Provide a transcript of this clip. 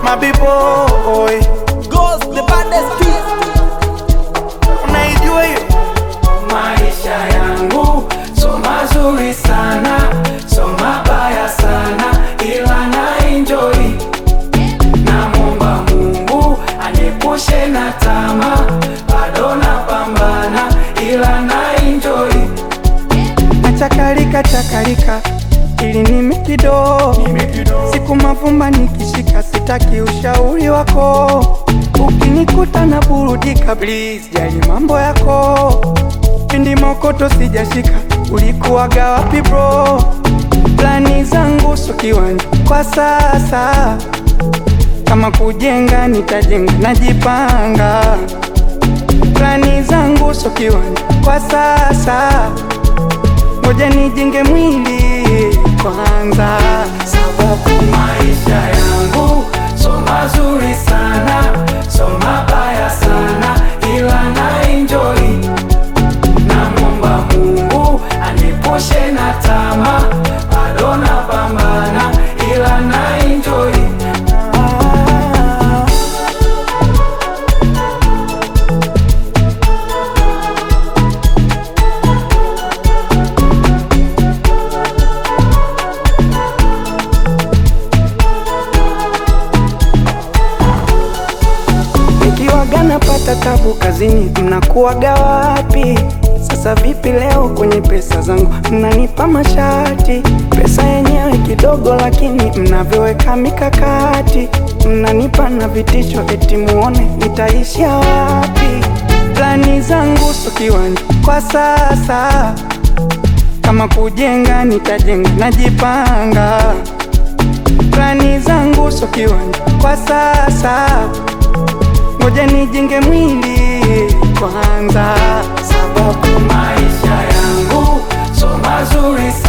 mabiboy Ghost, the baddest beat. unaijua hiyo Maisha yangu so mazuri sana, so mabaya sana, ila na enjoy. Namwomba Mungu aniepushe na tamaa, bado napambana, ila na enjoy. nachakalika chakalika ili nime kidogo siku mavumba nikishika sitaki ushauri wako ukinikuta na burudika please jali mambo yako pindi mokoto sijashika ulikuwaga wapi bro plani zangu so kiwanja kwa sasa kama kujenga nitajenga najipanga plani zangu so kiwanja kwa sasa ngoja nijenge mwili kwanza sababu maisha yangu so mazuri sana, so mabaya sana, ila na enjoy. Namwomba Mungu aniepushe na tamaa, bado napambana, ila na enjoy. Ah. Nikiwaga napata tabu kazini, mnakuwaga wapi? Sasa vipi leo kwenye pesa zangu mnanipa mashati? Pesa yenyewe kidogo, lakini mnavyoweka mikakati, mnanipa na vitisho, eti muone nitaishia wapi? Plani zangu so kiwanja kwa sasa, kama kujenga nitajenga, najipanga. Plani zangu so kiwanja kwa sasa ngoja nijenge mwili kwanza, sababu maisha yangu so mazuri sana